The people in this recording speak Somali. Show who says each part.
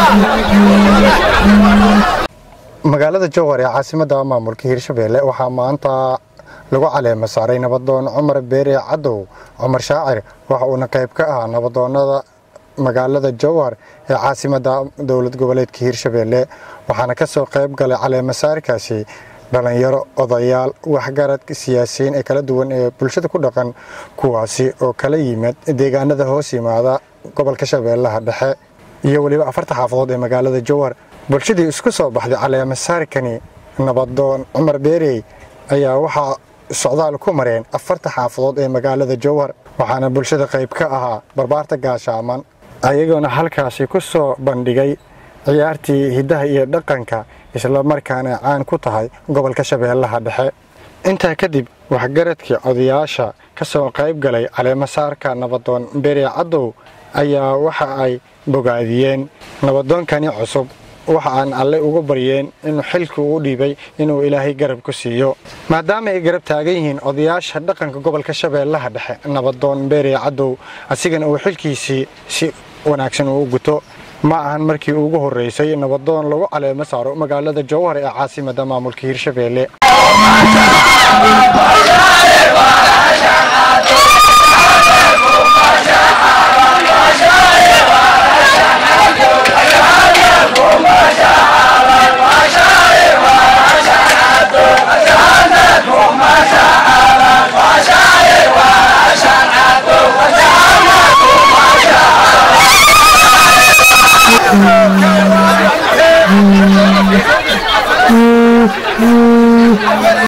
Speaker 1: magaalada jowhar ee caasimadda maamulka hirshabeelle waxaa maanta lagu caleema saaray nabadoon cumar beere cadow cumar shaacir waxa uuna qayb ka ahaa nabadoonnada magaalada jowhar ee caasimadda dowlad goboleedka hirshabeelle waxaana ka soo qayb galay caleemasaarkaasi dhallinyaro odayaal waxgarad siyaasiyiin ee kala duwan ee bulshada ku dhaqan kuwaasi oo kala yimid deegaanada hoos yimaada gobolka shabeellaha dhexe iyo weliba afarta xaafadood ee magaalada jowhar bulshadii isku soo baxday caleemasaarkani nabadoon cumar beerey ayaa waxaa socdaal ku mareen afarta xaafadood ee magaalada jowhar waxaana bulshada qayb ka ahaa barbaarta gaashaaman ayagoona halkaasi ku soo bandhigay ciyaartii hiddaha iyo dhaqanka islamarkaana caan ku tahay gobolka shabeellaha dhexe intaa kadib waxgaradkii odayaasha ka soo qayb galay caleemasaarka nabadoon beere cadow ayaa waxa ay bogaadiyeen nabadoonkani cusub waxa aan alle ugu baryeen inuu xilkii ugu dhiibay inuu ilaahay garab ku siiyo maadaama ay garab taagan yihiin odayaasha dhaqanka gobolka shabeellaha dhexe nabadoon beere cadow asigana uu xilkiisii si wanaagsan uu guto ma ahan markii ugu horreysay nabadoon lagu caleemo saaro magaalada jowhar ee caasimadda maamulka hirshabeelle